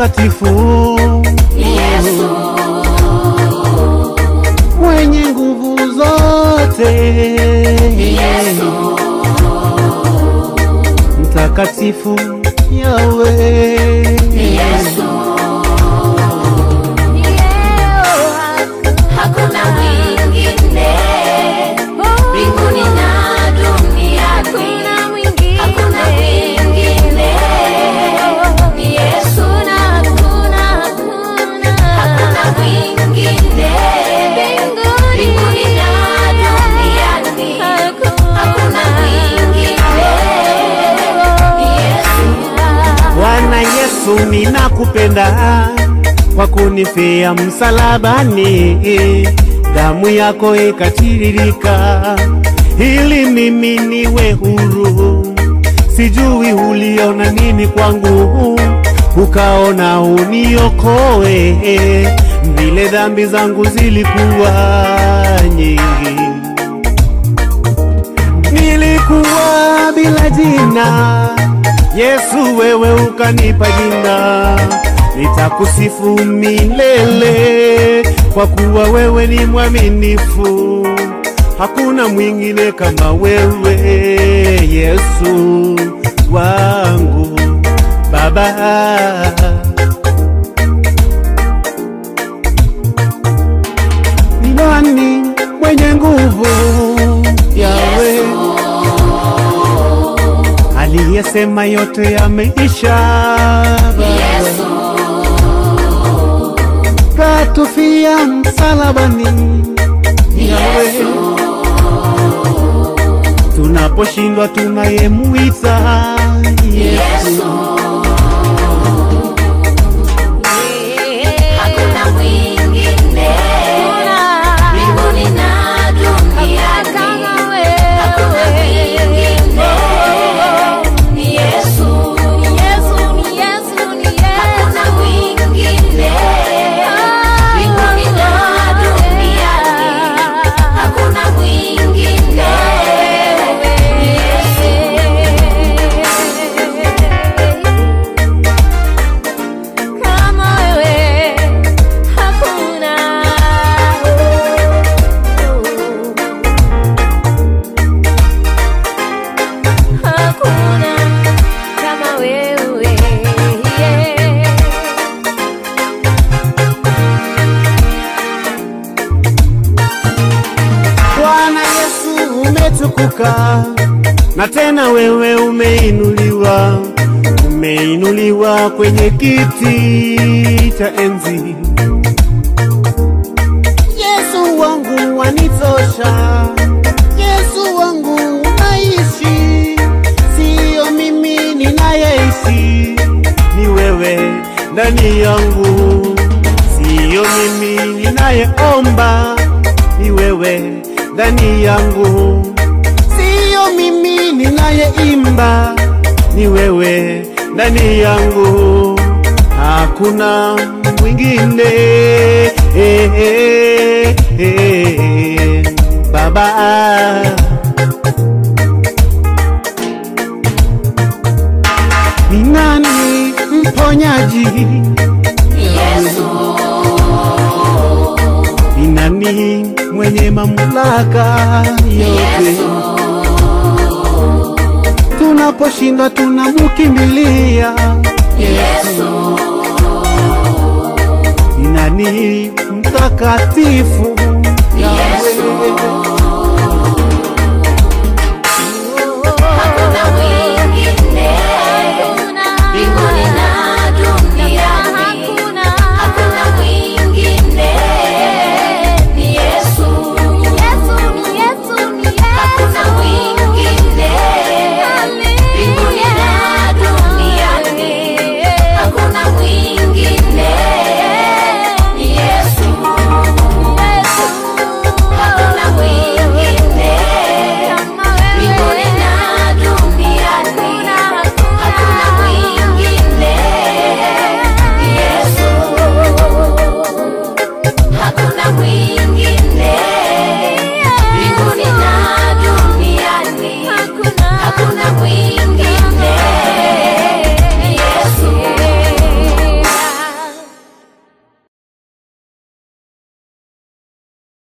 mtakatifu Yesu, mwenye nguvu zote Yesu, mtakatifu Yawe Yesu. Hakuna mwingine mbinguni na duniani, hakuna mwingine ni Yesu, hakuna mwingine mbinguni na duniani, hakuna mwingine ni Yesu. Bwana Yesu, ninakupenda kwa kunifia msalabani, damu yako ikatiririka ili mimi niwe huru. Sijui uliona nini kwangu, ukaona uniokoe, vile dhambi zangu zilikuwa nyingi nilikuwa bila jina, Yesu wewe ukanipa jina, nitakusifu milele, kwa kuwa wewe ni mwaminifu, hakuna mwingine kama wewe, Yesu wangu Baba. Ni nani mwenye nguvu? Yawe aliyesema yote yameisha, Yesu, katufia msalabani. Yawe tunaposhindwa tunayemuita Yesu. Hakuna mwingine mbinguni na duniani, hakuna mwingine ni Yesu, hakuna mwingine mbinguni na duniani, hakuna mwingine ni Yesu. Kama wewe hakuna. Hakuna kama wewe. Bwana Yesu umetukuka, na tena wewe umeinuliwa, umeinuliwa kwenye kiti cha enzi. Yesu wangu wanitosha, Yesu wangu unaishi, siyo mimi ninayeishi, ni wewe ndani yangu, siyo mimi ninayeomba, ni wewe ndani yangu, siyo mimi ninayeimba, ni wewe ndani yangu, hakuna mwingine eh, eh, eh, Baba ni nani mponyaji? Yesu, Ni nani mwenye mamlaka yote? Yesu, Tunaposhindwa tunamkimbilia Yesu, ni nani mtakatifu? Yesu.